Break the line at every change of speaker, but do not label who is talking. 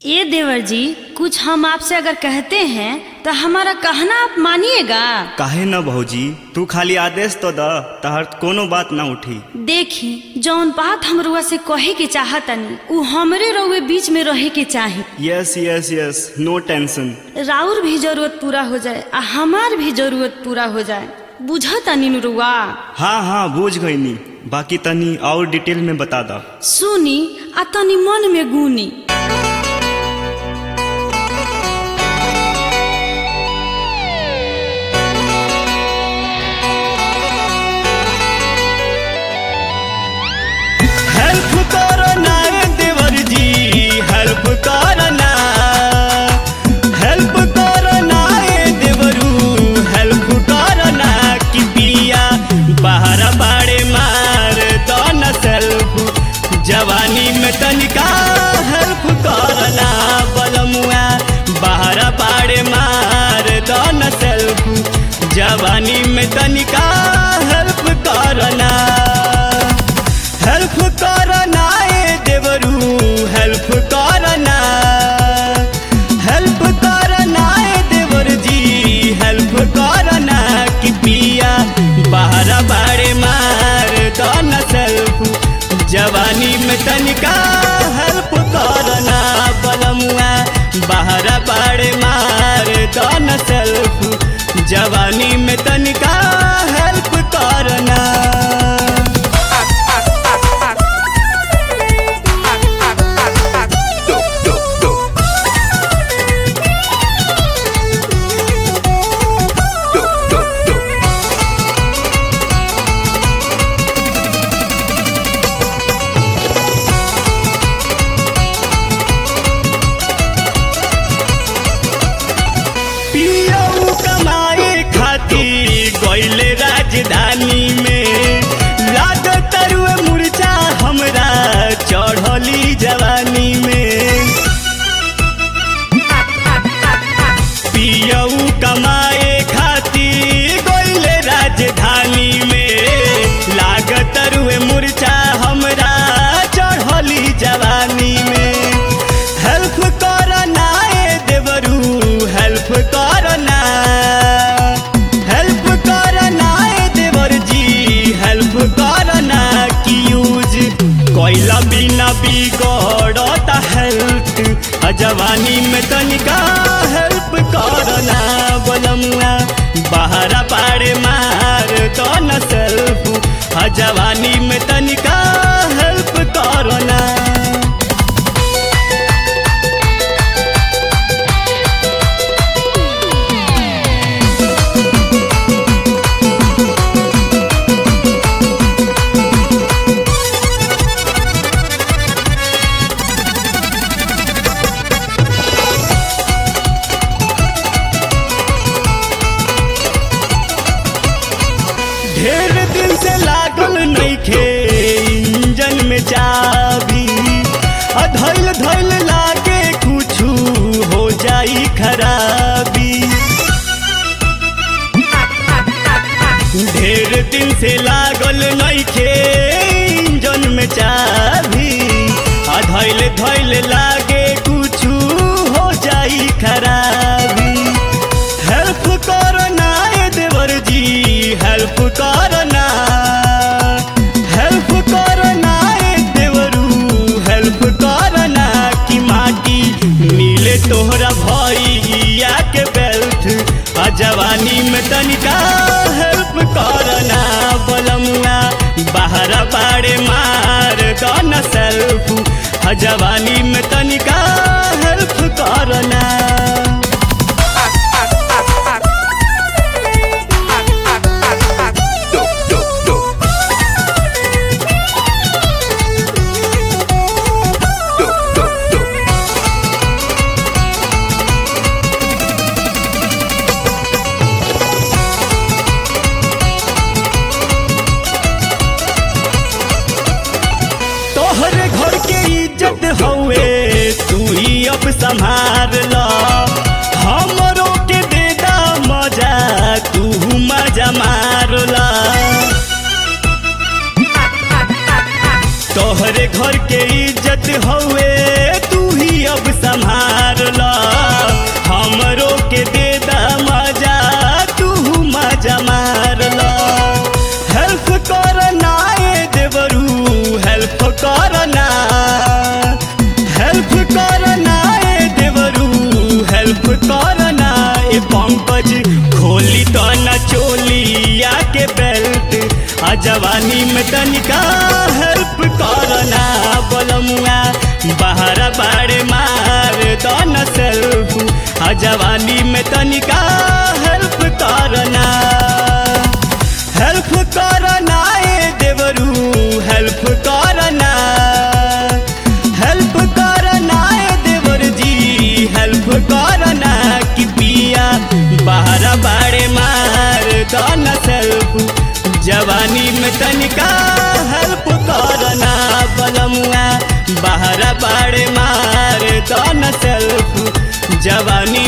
ए देवर जी कुछ हम आपसे अगर कहते हैं तो हमारा कहना आप मानिएगा
काहे न भौजी तू खाली आदेश तो द तहर कोनो बात ना उठी
देखी जौन बात हम रुआ से कहे के चाहतनी उ हमरे रउए बीच में रहे के चाही
yes yes yes no tension
राउर भी जरूरत पूरा हो जाए आ हमार भी जरूरत पूरा हो जाए बुझतनी नु रुआ
हाँ हाँ बूझ गईनी बाकी तनी और डिटेल में बता दा
सुनी आ तनी मन में गुनी
हेल्प करो ना देवर जी हेल्प करो ना हेल्प करो ना देवरू हेल्प करो ना कि पिया बाहर बाड़े मार दो न सेल्फ जवानी में तनिका हेल्प करो ना बलमुआ बाहर बाड़े मार दो न सेल्फ जवानी में तनिका हेल्प करो ना हेल्प करना ए देवरू हेल्प करना हेल्प करना ए देवर जी हेल्प करना कि पिया बाहर बाड़े मार दो न सेल्फ जवानी में तनिका हेल्प करना बलमुआ बाहर बाड़े मार दो न सेल्फ जवानी में तनिका हेल्प करना पियऊ कमाए खातिर गईले राजधानी में लाद तरुए मुर्चा हमरा चढ़ली जवानी में पियऊ कमाए खातिर गईले राजधानी में लागत रुए मुर्चा हमरा चढ़ली जवानी में हेल्प करना ए देवरू हेल्प करना हेल्प करना ए देवर जी हेल्प करना कि यूज कोइला बिना बिगड़ता हेल्थ जवानी में तनिका हेल्प करना बोलमुआ बाहर पाड़े मार तो न सेल्फ जवानी में तनिका हेल्प करना ढेर दिन से लागल नइखे इंजन में चाबी अधैल धैल लागे कुछु हो जाई खराबी ढेर दिन से लागल नइखे इंजन में चाबी अधैल धैल लागे कुछु हो जाई खराबी हेल्प करना ए देवर जी हेल्प करना हेल्प करना ए देवरू हेल्प करना कि माटी मिले तोहरा भैया के बेल्ट आ जवानी में तनिका हेल्प करना बलमुआ बाहर बाड़े मार दो न सेल्फ आ जवानी में तनिका हेल्प करना तोहरे घर के इज्जत हवे तू ही अब संभाल ला हमरो के दे दा मजा तू मजा मार ला तोहरे घर के इज्जत हवे तू ही अब संभाल जवानी में तनिका हेल्प करना बोलमुआ बाहर बाड़े मार दन सेल्फ आ जवानी में तनिका हेल्प करना हेल्प करना ए देवरू हेल्प करना हेल्प करना ए देवर जी हेल्प करना कि पिया बाहर बाड़े मार दन सेल्फ जवानी में तनिका हेल्प करना बलमुआ बाहर बाड़े मार दन सेल्फ जवानी